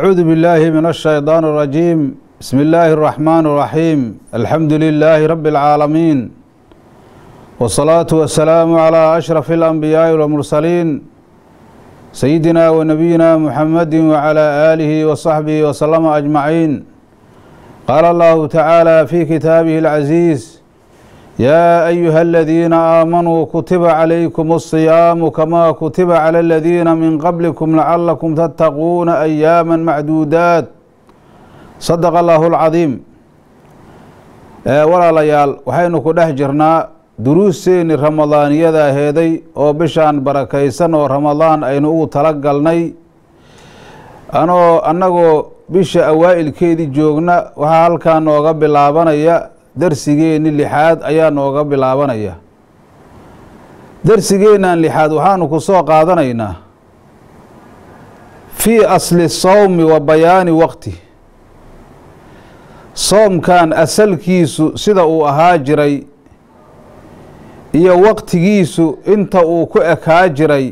أعوذ بالله من الشيطان الرجيم بسم الله الرحمن الرحيم الحمد لله رب العالمين والصلاة والسلام على أشرف الأنبياء والمرسلين سيدنا ونبينا محمد وعلى آله وصحبه وسلم أجمعين قال الله تعالى في كتابه العزيز يا أيها الذين آمنوا كتب عليكم الصيام كما كتب على الذين من قبلكم لعلكم تتقون أياما معدودات صدق الله العظيم walaalayaal waxaynu ku dhex jirnaa duruusteeni ramadaaniyada aheeday oo bishaan barakaysan oo ramadaan aynu ugu tala galnay anoo annagoo bisha awaa'ilkeedii joogna waxaa halkaa nooga bilaabanaya darsigeenni lixaad ayaa nooga bilaabanaya darsigeennan lixaad waxaanu ku soo qaadanaynaa fii asli sawmi wa bayaani waqti soomkan asalkiisu sida uu ahaa jiray iyo waqtigiisu inta uu ku ekaa jiray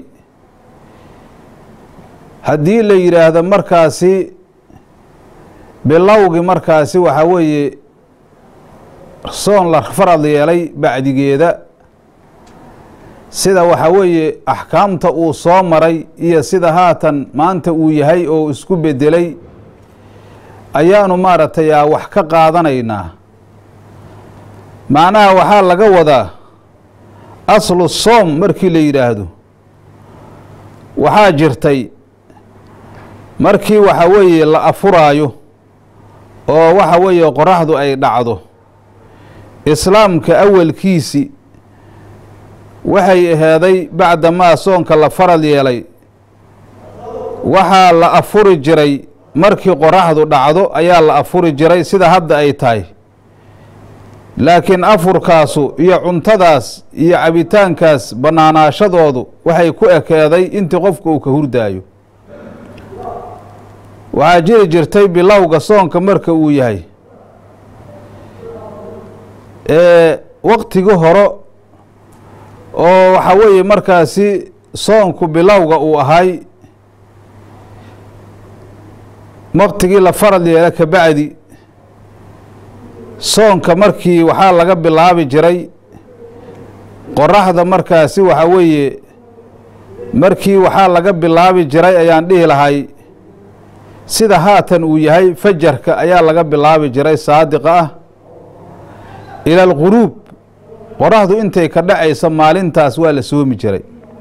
haddii la yidhaahdo markaasi bilowgi markaasi waxaa weeye soon la farad yeelay bacdigeeda sida waxaa weeye axkaamta uu soo maray iyo sida haatan maanta uu yahay oo isku bedelay ayaanu maaragtay a wax ka qaadanaynaa macnaha waxaa laga wadaa aslu soom markii la yidhaahdo waxaa jirtay markii waxa weeye la afuraayo oo waxa weeye qoraxdu ay dhacdo islaamka awalkiisi waxay aheeday bacdamaa soonka la farad yeelay waxaa la afuri jiray markii qoraxdu dhacdo ayaa la afuri jiray sida hadda ay tahay laakiin afurkaasu iyo cuntadaas iyo cabitaankaas bannaanaashadoodu waxay ku ekeeday intii qofku uu ka hurdaayo waxaa jiri jirtay bilowga soonka marka uu yahay ee waqtigi hore oo waxaa weeye markaasi soonku bilowga uu ahay waqtigii la farad yeela ka bacdi soonka markii waxaa laga bilaabi jiray qoraxda markaasi waxaa weeye markii waxaa laga bilaabi jiray ayaan dhihi lahay sida haatan uu yahay fajarka ayaa laga bilaabi jiray saadiqa ah ila alquruub qoraxdu intay ka dhacaysa maalintaas waa la soomi jiray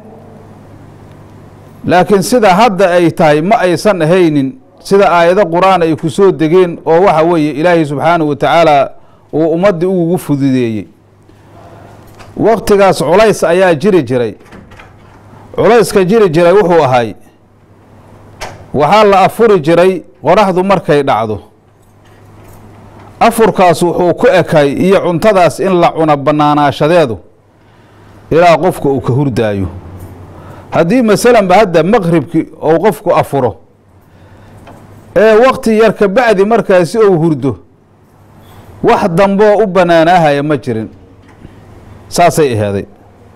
laakiin sida hadda ay tahay ma aysan ahaynin sida aayado qur-aan ay ku soo degeen oo waxa weeye ilaahay subxaanahu wa tacaala uu ummaddii ugugu fududeeyey waqtigaas culays ayaa jiri jiray culayska jiri jiray wuxuu ahay waxaa la afuri jiray qoraxdu markay dhacdo afurkaas wuxuu ku ekay iyo cuntadaas in la cuno bannaanaashadeedu ilaa qofka uu ka hurdaayo haddii masalanba hadda maqribki ou qofku afuro ee wakti yar ka bacdi markaasi ou hurdo wax damboo u bannaanaahaya ma jirin saasay aheeday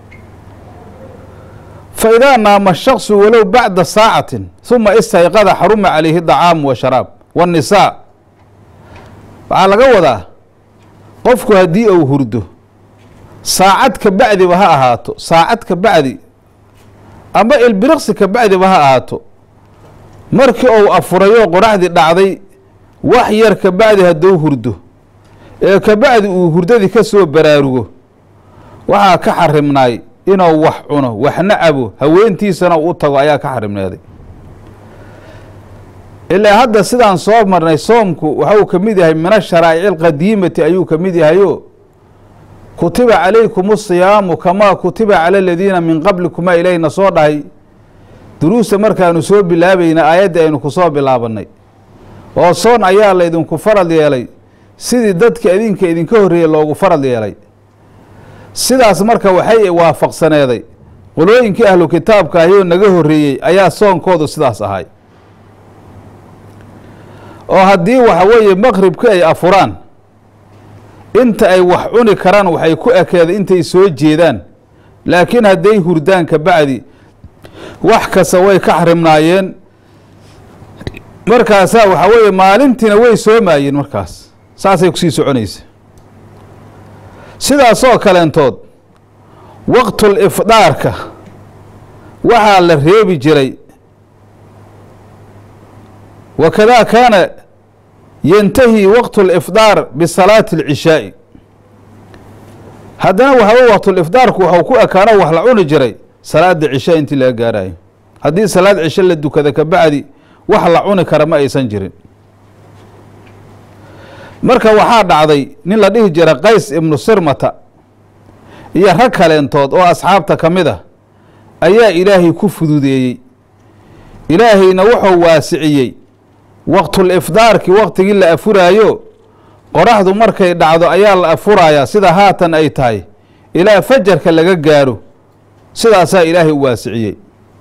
fa idaa naama shaksu walow bacda saacatin huma istayqada xaruma calayhi dacaamu wa sharaab waannisaa waxaa laga wadaa qofku haddii uu hurdo saacad ka bacdiba ha ahaato saacad ka bacdi ama ilbiriqsi ka bacdiba ha ahaato markii uu afurayoo qoraxdii dhacday wax yar ka bacdi hadduu hurdo ee ka bacdi uu hurdadii ka soo baraarugo waxaa ka xarimnaay inuu wax cuno waxna cabo haweentiisana u tago ayaa ka xarimnaaday ilaa hadda sidaan soo marnay soomku waxuu ka mid yahay min asharaa'ici alqadiimati ayuu ka mid yahayo kutiba calaykum asiyaamu kamaa kutiba cala aladiina min qablikumaa ilayhna soo dhahay duruusta markaanu soo bilaabayna aayaddii aynu ku soo bilaabannay oo soon ayaa laydinku farad yeelay sidii dadka idinka idinka horreeyey loogu farad yeelay sidaas marka waxay waafaqsaneeday qolooyinkii ahlu kitaabka ahiyoo naga horreeyey ayaa soonkoodu sidaas ahay oo haddii waxa weeye maqribki ay afuraan inta ay wax cuni karaan waxay ku ekeeda intay soo jeedaan laakiin hadday hurdaan ka bacdi wax kasta way ka xarimnaayeen markaasaa waxaa weeye maalintiina way soomaayeen markaas saasay kusii soconaysa sidaasoo kaleentood waqtul ifdaarka waxaa la reebi jiray wakadaa kaana yantahi waqtu lifdaar bisalaati alcishaa'i haddana waxaw waqtulifdaarku waxau ku ekaano wax la cuni jiray salaada cishaa intii laga gaarayo haddii salaad cisho la dukada kabacdi wax la cuni kara ma aysan jirin marka waxaa dhacday nin la dhihi jira qays ibnu sirmata iyo rag kaleentood oo asxaabta ka mid ah ayaa ilaahay ku fududeeyey ilaahayna wuxuu waasiciyey waqtulifdaarkii waqtigii la afuraayo qoraxdu markay dhacdo ayaa la afurayaa sida haatan ay tahay ilaa fajarka laga gaaro sidaasaa ilaahay u waasiciyey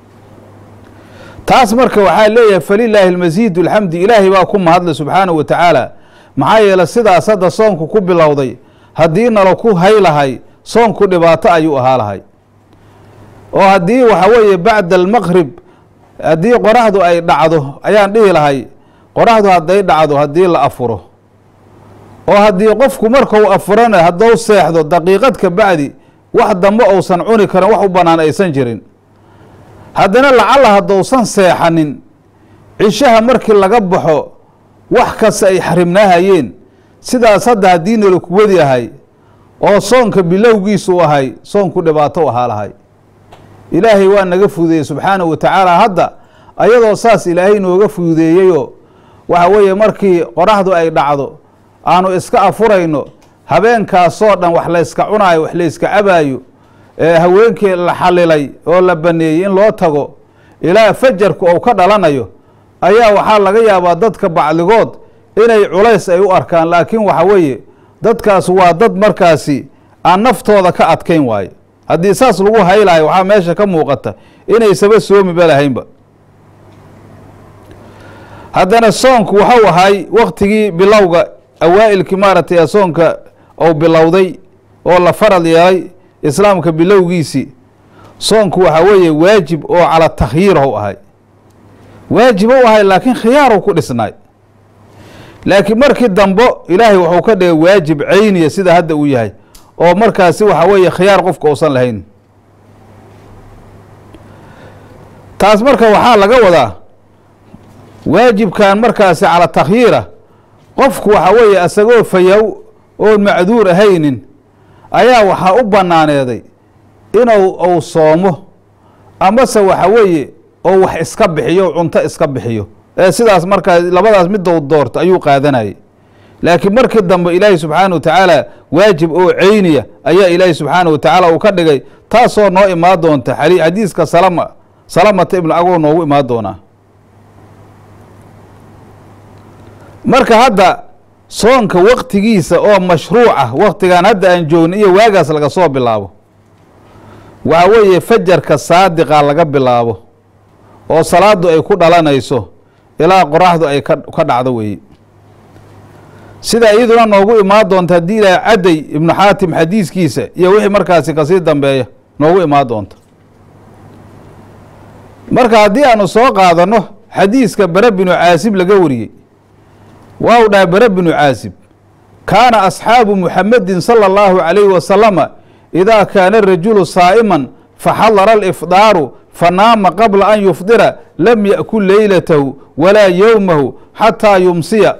taas marka waxaa leeyahay falilaahi almasiidu alxamdi ilaahay baa ku mahadlay subxaanahu wa tacaala maxaa yeeley sidaas hadda soonku ku bilowday haddii nalo ku haylahay soonku dhibaato ayuu ahaa lahay oo haddii waxa weeye bacda almaqrib haddii qoraxdu ay dhacdo ayaan dhihi lahay qoraxdu hadday dhacdo haddii la afuro oo haddii qofku markau afurana haddou seexdo daqiiqad ka bacdi wax dambe ousan cuni karin wax u bannaan aysan jirin haddana lacalla haddousan seexanin cishaha markii laga baxo wax kasta ay xarimnaahayeen sidaas hadda haddii nala kuwadi ahay oo soonka bilowgiisu ahay soonku dhibaato ahaa lahay ilaahay waa naga fududeeyey subxaanahu wa tacaala hadda ayadoo saas ilaahay nooga fududeeyeyoo waxa weeye markii qoraxdu ay dhacdo aanu iska afurayno habeenkaasoo dhan wax layska cunaayo wax layska cabaayo ee haweenkii la xalilay oo la baneeyey in loo tago ilaa fajarku ou ka dhalanayo ayaa waxaa laga yaabaa dadka bacdigood inay culays ay u arkaan laakiin waxa weeye dadkaas waa dad markaasi aan naftooda ka adkayn waaye haddii saas lagu haylayo waxaa meesha ka muuqata inaysaba soomiba lahaynba haddana soonku waxau ahay waktigii bilowga awaa'ilkii maaragtay soonka ou bilowday oo la farad yeelay islaamka bilowgiisii soonku waxaa weeye waajib oo cala takhyiir ou ahay waajib ou ahay laakiin khiyaaru ku dhisnaay laakiin markii dambo ilaahay wuxuu ka dhigay waajib cayniya sida hadda uu yahay oo markaasi waxaa weeye khiyaar qofka uusan lahayn taas marka waxaa laga wadaa waajibkan markaasi cala takhyiira qofku waxaa weeye isagoo fayow oon macduur ahaynin ayaa waxaa u bannaaneeday inuu uu soomo amase waxa weeye oo wax iska bixiyo cunto iska bixiyo ee sidaas markaa labadaas midou doorto ayuu qaadanayay laakiin markii dambe ilaahi subxaana wa tacaala waajib oo ceyniya ayaa ilaahi subxaana wa tacaala uu ka dhigay taasoo noo imaan doonta xadiiska salama salamata ibnu agoo noogu imaan doonaa marka hadda soonka waktigiisa oo mashruuc ah waktigan hadda aan joogna iyo waagaas laga soo bilaabo waxa weeye fajarka saadiqa laga bilaabo oo salaadu ay ku dhalanayso ilaa qoraxdu ay ka ka dhacdo weeye sida iyaduna noogu imaan doonta haddii ilaaha cadday ibnu xaatim xadiiskiisa iyo wixii markaasi kasii dambeeya noogu imaan doonta marka haddii aanu soo qaadano xadiiska bare binu caasib laga wariyey waa u dhahay bare binu caasib kaana asxaabu muxamedin sala allahu calayhi wasalama idaa kaana rajulu saa'iman faxadara alifdaaru fanaama qabla an yufdira lam yakul leylatahu walaa yowmahu xataa yumsiya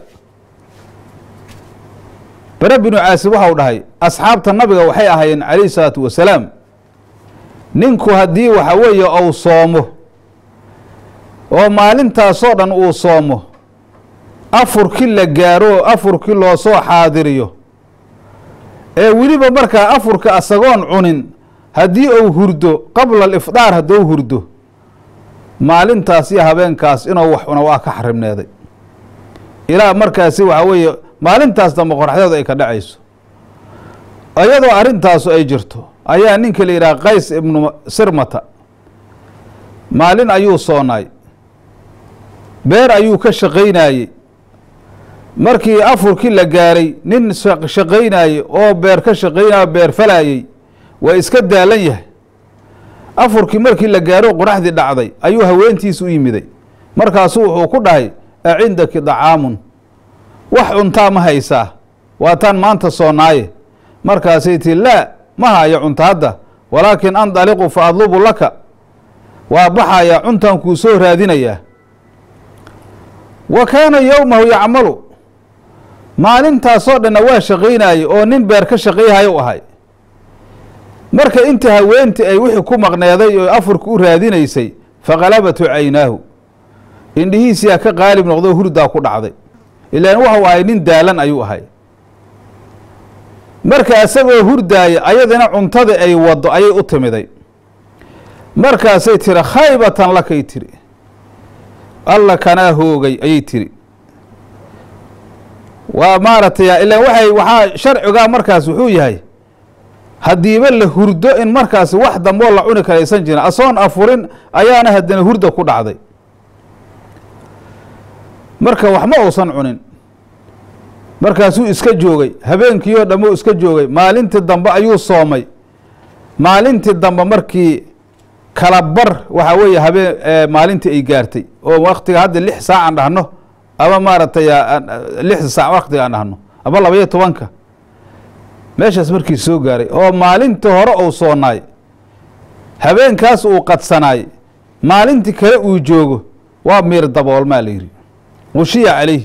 bare binu caasib waxau dhahay asxaabta nabiga waxay ahaayeen calayhi salaatu wasalaam ninku haddii waxa weeye ou soomo oo maalintaasoo dhan uu soomo afurkii la gaaro afurkii loo soo xaadiriyo ee weliba markaa afurka asagoon cunin haddii uu hurdo qabla alifdaar hadduu hurdo maalintaas iyo habeenkaas inuu wax cuna waa ka xarimneeday ilaa markaasi waxaa weeye maalintaas dambe qoraxdeedu ay ka dhacayso iyadoo arrintaasu ay jirto ayaa ninka la yidhaha qays ibnu sirmata maalin ayuu soonaay beer ayuu ka shaqaynayey markii afurkii la gaaray nin shaqaynayey oo beer ka shaqaynayo beer falayey waa iska daalan yahay afurkii markii la gaaro qoraxdii dhacday ayuu haweentiisa u yimiday markaasuu wuxuu ku dhahay a cindaki dacaamun wax cuntaa ma haysaa waataan maanta soonaaye markaasay tii laa ma hayo cunto hadda walaakin andaliqu fa adlubu laka waa baxayaa cuntaan kuu soo raadinayaa wa kaana yowmahu yacmalu maalintaasoo dhanna waa shaqaynayey oo nin beer ka shaqayhayo u ahay marka inta haweentii ay wixii ku maqneeday oo afurka u raadinaysay faqalabatu caynaahu indhihiisiyaa ka qaalib noqdo hurdaa ku dhacday ilaan waxau ahay nin daalan ayuu ahay marka isagoo hurdaaya ayadina cuntadii ay waddo ayay u timiday markaasay tiri khaybatan lakay tiri alla kanaa hoogay ayay tiri waa maaragtay ilaan waxay waxaa sharcigaa markaas wuxuu yahay haddiiba la hurdo in markaas wax damboo la cuni karaysan jirin asoon afurin ayaana haddana hurda ku dhacday marka wax ma uusan cunin markaasuu iska joogay habeenkiioo dhammo iska joogay maalintii dambe ayuu soomay maalintii dambe markii kala bar waxaa weeye habeen maalintii ay gaartay oo waktiga hadda lix saac aan dhahno ama maaragtay lix saac waktiga aan dhahno ama labaiyo tobanka meeshaas markii soo gaaray oo maalintii hore uu soonaay habeenkaas uu qadsanaay maalintii kale uu joogo waa miir daboolmaa la yidhi qushiya calayh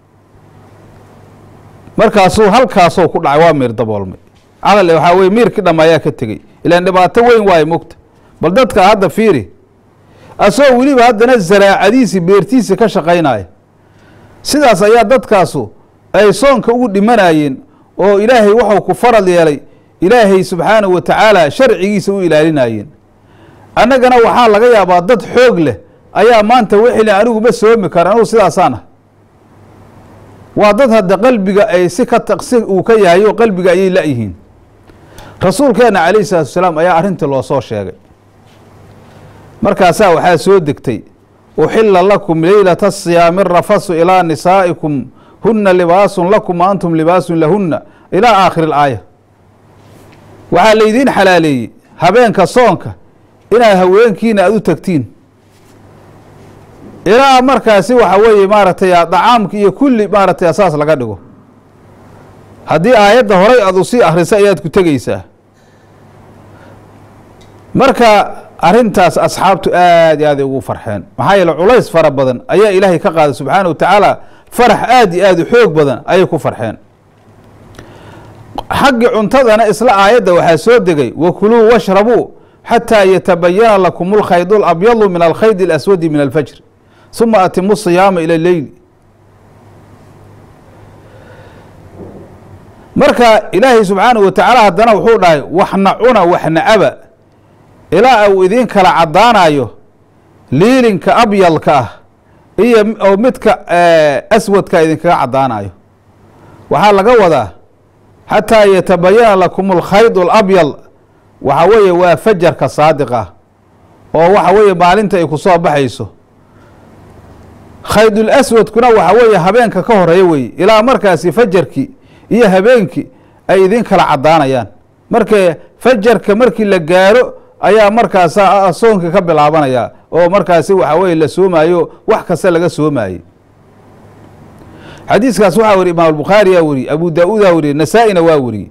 markaasuu halkaasoo ku dhacay waa miir daboolmay cadal waxaa weye miirkii dhama ayaa ka tegey ilaan dhibaato weyn waayo mogta bal dadka hadda fiiri asagoo weliba haddana zaraacadiisii beertiisii ka shaqaynaya sidaas ayaa dadkaasu ay soonka ugu dhimanayeen oo ilaahay waxuu ku farad yeelay ilaahay subxaanahu wa tacaala sharcigiisa u ilaalinayeen annagana waxaa laga yaabaa dad xoog leh ayaa maanta wixili aniguba soomi kara anugu sidaasaan ah waa dad hadda qalbiga ay si ka taqsi uu ka yahay oo qalbiga ayay la-yihiin rasuulkeena calayhi salaatu wasalaam ayaa arrintii loo soo sheegay markaasaa waxaa soo degtay uxila lakum leylata asiyaami rafasu ilaa nisaa'ikum huna libaasun lakum wa antum libaasun lahunna ilaa aakhiri ilaaya waxaa laydiin xalaaleeyey habeenka soonka inaad haweenkiina aada u tagtiin ilaa markaasi waxa weeye maaragtay dacaamka iyo kulli maaragtay asaas laga dhigo haddii aayadda horay aad usii akhrisa ayaad ku tegeysaa marka arrintaas asxaabtu aad iyo aaday ugu farxeen maxaa yeele culays fara badan ayaa ilaahay ka qaaday subxaana wa tacaala farax aad iyo aad u xoog badan ayay ku farxeen xaggii cuntadana isla aayadda waxaa soo degay wakuluu washrabuu xataa yatabayana lakum alkhayd alabyadu min alkhayd alaswadi min alfajr suma atimu siyaama ila leyl marka ilaahay subxaanahu wa tacaala haddana wuxuu dhahay waxna cuna waxna caba ilaa uu idiin kala caddaanayo liilinka abyalka ah iyo oo midka aswadka idinkaga caddaanayo waxaa laga wadaa xataa yatabayana lakum alkhayd alabyal waxa weeye waa fajarka saadiqa oo waxa weeye maalinta ay ku soo baxayso khaydul aswadkuna waxa weeye habeenka ka horeeya weye ilaa markaasi fajarkii iyo habeenkii ay idin kala caddaanayaan marka fajarka markii la gaaro ayaa markaasa soonka ka bilaabanaya oo markaasi waxa weye la soomaayo wax kasta laga soomaayey xadiiskaas waxaa weriye imaam albukhaariyaa weriyey abu daa-uudaa weriyey nasaa-ina waa weriyey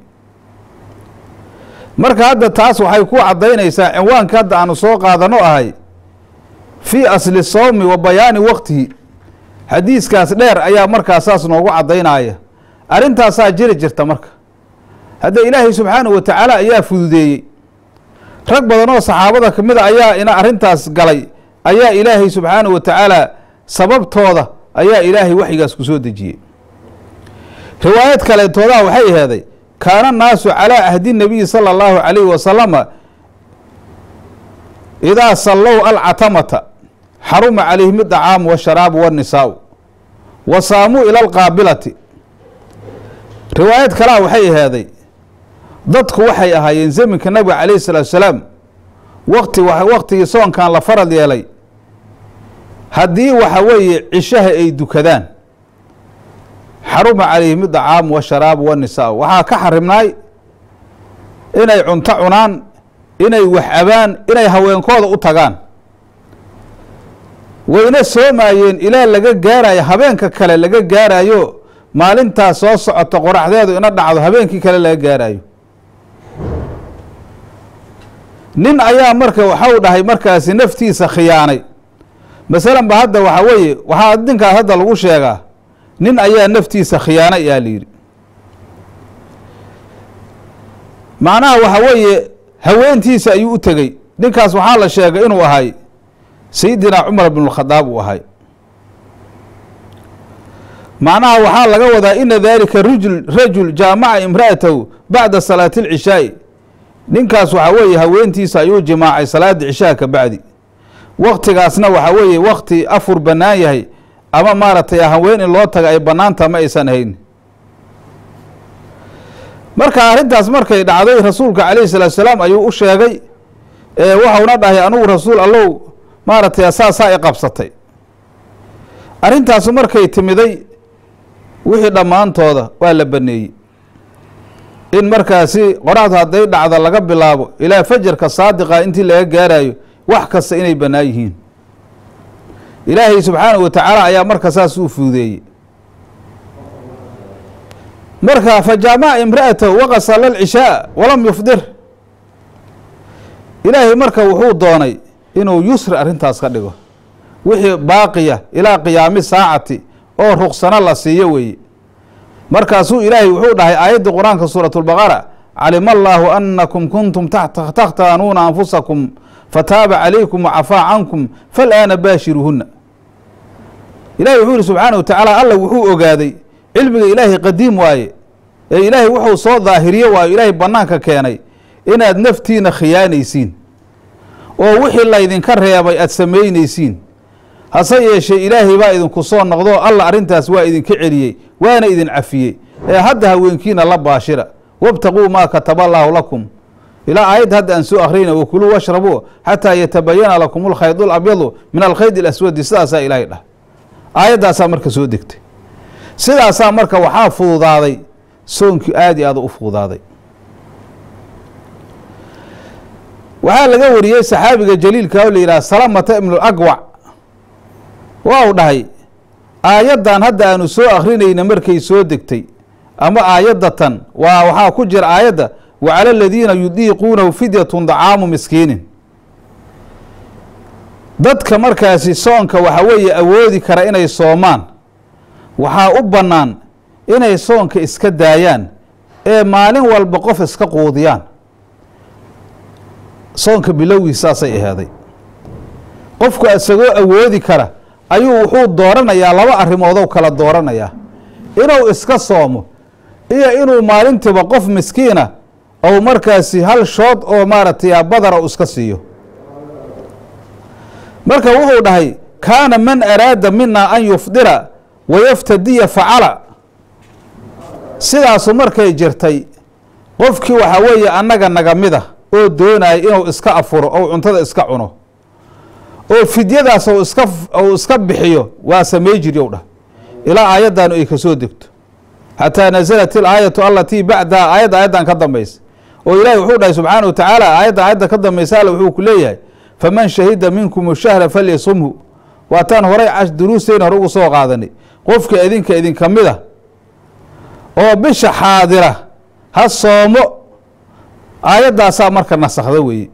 marka hadda taas waxay ku caddaynaysaa cinwaanka hadda aanu soo qaadano ahay fii asli sawmi wa bayaani waqtihi xadiiskaas dheer ayaa markaas saas noogu caddaynaya arrintaasaa jiri jirta marka hadda ilaahay subxaanahu wa tacaala ayaa fududeeyey rag badan oo saxaabada ka mid a ayaa ina arrintaas galay ayaa ilaahay subxaanahu wa tacaala sababtooda ayaa ilaahay waxyigaas ku soo dejiyey riwaayad kaleetoodaa waxay aheeday kaana naasu calaa ahdi nabiyi sala allahu calayhi wasalama idaa sallow alcatamata xaruma calayhim idacaamu washaraabu waannisaau wa saamuu ila alqaabilati riwaayad kalea waxay aheeday dadku waxay ahaayeen zaminka nabiga calayhi salaatu salaam waqti waqtigii soonkan la farad yeelay haddii waxa weeye cishaha ay dukadaan xaruma calayhim idacaamu washaraabu waannisaau waxaa ka xarimnaay inay cunto cunaan inay wax abaan inay haweenkooda u tagaan wayna soomaayeen ilaa laga gaarayo habeenka kale laga gaarayo maalintaas soo socota qoraxdeedu ina dhacdo habeenkii kale laga gaarayo nin ayaa marka waxau dhahay markaasi naftiisa khiyaanay masalan ba hadda waxaa weeye waxaa ninkaas hadda lagu sheegaa nin ayaa naftiisa khiyaanay yaa layidhi macnaha waxa weeye haweentiisa ayuu u tegey ninkaas waxaa la sheegay inuu ahay sayidina cumar bn اkhadaab uu ahay macnaha waxaa laga wadaa ina dalika rajul rajul jaamaca imra'atahu bacda salaati اlcishaa'i ninkaas waxaa weeye haweentiisa ayuu jimaacay salaada cishaha ka bacdi waktigaasna waxaa weeye wakti afur bannaan yahay ama maaragtay haween in loo taga ay bannaanta ma aysan ahayn marka arrintaas markay dhacday rasuulka calayhi salaatu salaam ayuu u sheegay waxauna dhahay anugu rasuul allow maaragtay saasaa i qabsatay arrintaasu markay timiday wixii dhammaantooda waa la baneeyey in markaasi qoraxdu hadday dhacda laga bilaabo ilaa fajarka saadiqa intii laga gaarayo wax kasta inay bannaan yihiin ilaahay subxaanahu wa tacaala ayaa marka saas u fuudeeyey marka fajaamaca imra'atahu waqasala alcishaa walam yufdir ilaahay marka wuxuu doonay inuu yusri arrintaas ka dhigo wixii baaqiya ilaa qiyaami saacati oo ruqsano la siiyo weeye markaasuu ilaahay wuxuu dhahay aayaddii qur-aanka suurat lbaqara calima allaahu anakum kuntum takhtaanuuna anfusakum fataaba calaykum wacafaa cankum falaana baashiruuhuna ilahi wuxuu yihi subxaana wa tacaala alla wuxuu ogaaday cilmiga ilaahay qadiim waaye ee ilaahay wuxuu soo daahiriye waayo ilaahay bannaanka keenay inaad naftiina khiyaanaysiin oo wixii laydinka reebay aada samaynaysiin hase yeeshee ilaahay baa idinku soo noqdo alla arrintaas waa idinka celiyey waana idin cafiyey ee hadda haweenkiina la baashira wabtaquu maa kataba allaahu lakum ilaa aayadda hadda aan soo akhriyna wakuluu washrabuu xataa yatabayana lakum alkhayd alabyadu min alkhayd alaswadi sidaasaa ilaahay dhah aayaddaasaa marka soo degtay sidaasaa marka waxaa fududaaday soonkii aad i aada u fududaaday waxaa laga wariyey saxaabiga jaliilka oo la yidhaha salamata ibnulagwac waa u dhahay aayaddan hadda aanu soo akrinayna markay soo degtay ama aayaddatan waa waxaa ku jira aayadda wa cala aladiina yudiiquunahu fidyatun dacaamu miskiinin dadka markaasi soonka waxa weeye awoodi kara inay soomaan waxaa u bannaan inay soonka iska daayaan ee maalin walba qof iska quudiyaan soonka bilowgii saasay ahaaday qofku isagoo awoodi kara ayuu wuxuu dooranayaa laba arrimoodou kala dooranayaa inuu iska soomo iyo inuu maalintiiba qof miskiina ou markaasi hal shood oo maaragtay badara u iska siiyo marka wuxuu dhahay kaana man araada mina an yufdira wayaftadiya facala sidaasu markay jirtay qofkii waxaa weeye annaga naga mida oo doonaya inuu iska afuro ou cuntada iska cuno oo fidyadaas ou iska ou iska bixiyo waa samey jiryow dhah ilaa aayaddan ay ka soo degto xataa nasalat ilaayatu alatii bacdaha aayadda aayaddan ka dambaysa oo ilaahi wuxuu dhahay subxaana wa tacaala aayadda aayadda ka dambaysa alle wuxuu ku leeyahay faman shahida minkum shahra falyasumhu waataan horay duruusteena hore ugu soo qaadanay qofka idinka idinka mid a oo bisha xaadira ha soomo aayaddaasaa marka nasakhda weeye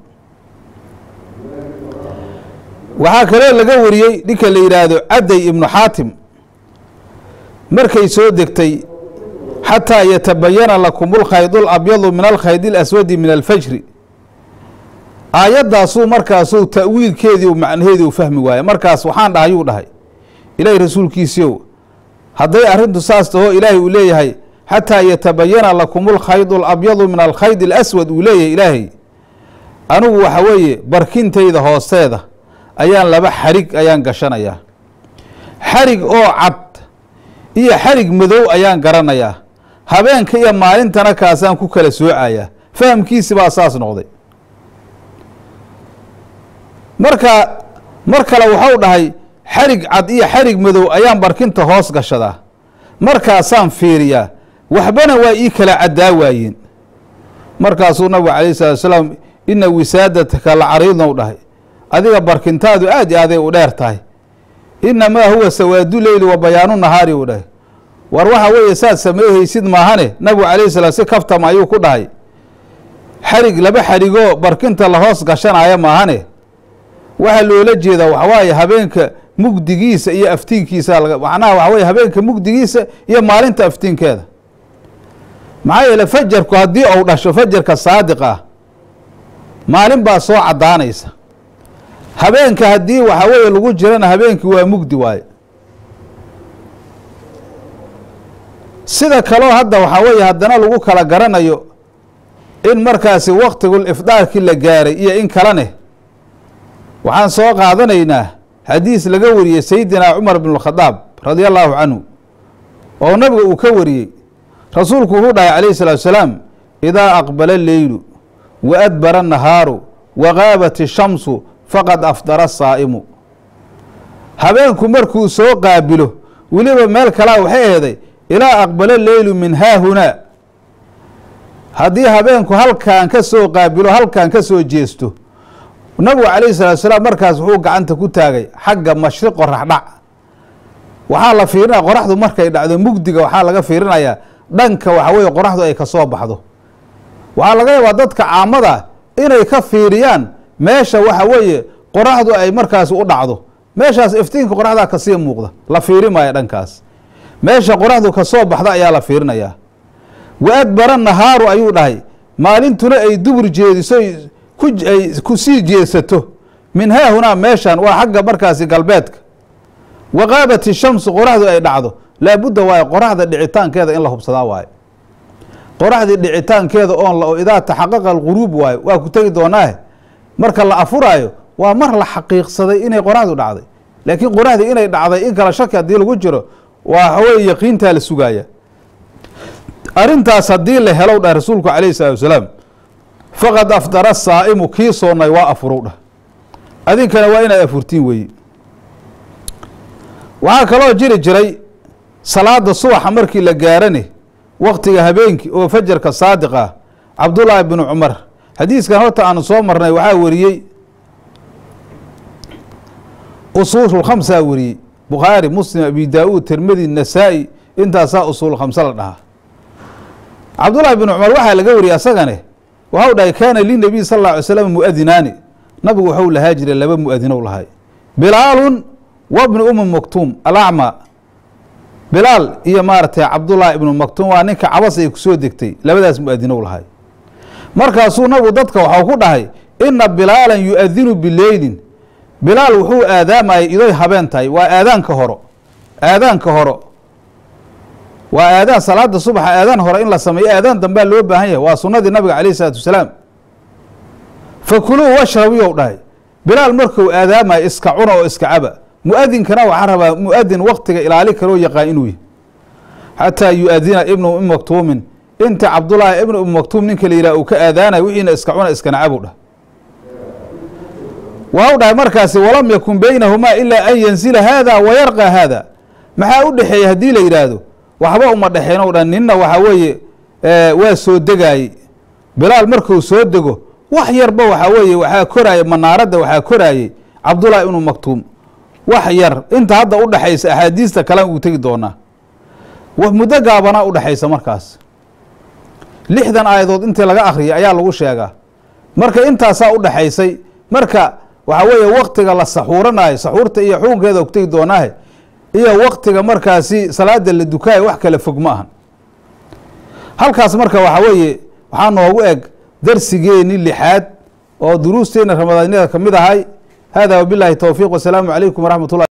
waxaa kaloo laga wariyey ninka la yidhaahdo cadday ibnu xaatim markay soo degtay xataa yatabayana lakum ulkhayd alabyadu min alkhayd alaswadi min alfajri aayaddaasuu markaasuu ta'wiilkeedii macnaheedii u fahmi waaye markaas waxaan dhahay yuu dhahay ilaahay rasuulkiisiiow hadday arrintu saas taho ilaahay uu leeyahay xataa yatabayana lakum ulkhayd alabyadu min alkhayd alaswad uu leeyahay ilaahay anigu waxa weeye barkintayda hoosteeda ayaan laba xarig ayaan gashanayaa xarig oo cad iyo xarig madow ayaan garanayaa habeenka iyo maalintana kaasaan ku kala soocayaa fahamkiisi baa saas noqday marka mar kale waxau dhahay xarig cad iyo xarig madow ayaan barkinta hoos gashadaa markaasaan fiiriyaa waxbana waa ii kala caddaa waayeen markaasuu nabigu calayh salatu salaam ina wisaadataka la cariidnou dhahay adiga barkintaadu aad i aaday u dheer tahay inamaa huwa sawaadu leyli wa bayaanu nahaari uu dhahay war waxa weeye saad sameehaysid maahane nabigu calayhi salaam si kaftama ayuu ku dhahay xarig laba xarigoo barkinta la hoos gashanaya maahane waxaa loola jeedaa waxawaaye habeenka mugdigiisa iyo aftiinkiisa macnaha waxa weye habeenka mugdigiisa iyo maalinta aftiinkeeda maxaa yeele fajarku haddii uu dhasho fajarka saadiq ah maalin baa soo caddaanaysa habeenka haddii waxa weeye lagu jirana habeenkii waa mugdi waaye sida kaloo hadda waxaa weeye haddana lagu kala garanayo in markaasi waktigul ifdaarkii la gaaray iyo in kalene waxaan soo qaadanaynaa xadiis laga wariyey sayidina cumar bn اkhadaab radi allahu canhu oo nabiga uu ka wariyey rasuulku wuxuu dhahay calayh الsalaatu salaam idaa aqbala leylu wa adbara الnahaaru wa gaabat الshamsu faqad afdara saa'imu habeenku markuu soo qaabilo weliba meel kalaa waxay aheeday ilaa aqbala leylu min haahunaa haddii habeenku halkan ka soo qaabilo halkan ka soo jeesto nabigu calayhi salaatu salaam markaas wuxuu gacanta ku taagay xagga mashriq qorax dhac waxaa la fiirinaya qoraxdu markay dhacdo mugdiga waxaa laga fiirinayaa dhanka waxa weye qoraxdu ay kasoo baxdo waxaa laga yaabaa dadka caamada inay ka fiiriyaan meesha waxa weeye qoraxdu ay markaasi u dhacdo meeshaas iftiinka qoraxdaa kasii muuqda la fiiri maayo dhankaas meesha qoraxdu kasoo baxda ayaa la fiirinayaa wa adbara nahaaru ayuu dhahay maalintuna ay dubur jeediso ay ku sii jeesato min haahunaa meeshan waa xagga markaasi galbeedka wa qaabat ishamsu qoraxdu ay dhacdo laabudda waaye qoraxda dhicitaankeeda in la hubsadaa waaye qoraxdii dhicitaankeeda oon idaa taxaqaqa alquruub waayo waa ku tegi doonaahe marka la afuraayo waa mar la xaqiiqsaday inay qoraxdu dhacday laakiin qoraxdii inay dhacday in kala shaki haddii lagu jiro waa waxaweye yaqiintaa la sugaaya arrintaas haddii la helow dhah rasuulku calayhi salaatu wasalaam faqad afdara saa'imu kii soonnay waa afurow dhah adinkana waa inaad afurtiin weeye waxaa kaloo jiri jiray salaada subaxa markii la gaarane waktiga habeenkii oo fajarka saadiq ah cabdullaahi binu cumar xadiiskan horta aanu soo marnay waxaa wariyey usuul khamsaa wariyey bukhaari muslim abi daa-uud tirmidi nasaa-i intaasaa usuul khamse la dhahaa cabdullaahi binu cumar waxaa laga wariyey asagane waxau dhahay kaana linabiy sal alla alay slam muadinaani nabigu waxau lahaa jiray laba muadinow lahay bilaalun wabni umi maktuum alacma bilaal iyo maaragtay cabdullaahi ibnu maktuum waa ninka cabas ay kusoo degtay labadaas muadinow lahay markaasuu nabigu dadka waxau ku dhahay ina bilaalan yu-adinu bileylin bilaal wuxuu aadaamayay idoy habeen tahay waa aadaanka horo aadaanka horo waa aadaan salaada subaxa aadaan hore in la sameeyo aadaan dambea loo baahan yahay waa sunadii nabiga calayh isalaatu wasalaam fakuluu washrabiyow dhahay bilaal markuu aadaamayo iska cuna oo iska caba mu-adinkana waxaa rabaa mu-adin waktiga ilaali karoo yaqaan inuu yahy xataa yu-adina ibnu umi maktuumin inta cabdullaahi ibnu umi maktuum ninka la yidhah uu ka aadaanayo wixiina iska cuna iskana cabow dhah waxau dhahay markaasi walam yakun beynahumaa ilaa an yanzila haada wa yarqa haada maxaa u dhexeeya haddii la yidhaahdo waxba uma dhexeyn o dhan ninna waxaa weeye waa soo degaayey bilaal markuu soo dego wax yarba waxaa weeye waxaa koraayey manaaradda waxaa koraayey cabdullaahi ibnu maktuum wax yar inta hadda u dhexaysa axaadiista kalen uu tegi doonaa muddo gaabanaa u dhexaysa markaas lixdan aayadood intii laga akhriyay ayaa lagu sheegaa marka intaasaa u dhexaysay marka waxaa weeye waktiga la saxuuranayo saxuurta iyo xukunkeeda ku tegi doonaahe iyo waktiga markaasi salaada la dukaayo wax kale fog ma ahan halkaas marka waxaa weeye waxaa noogu eg darsigeeni lixaad oo duruusteena ramadaanyada ka mid ahay hada wabilahi towfiiq wasalaamu calaykum waraxmat ullah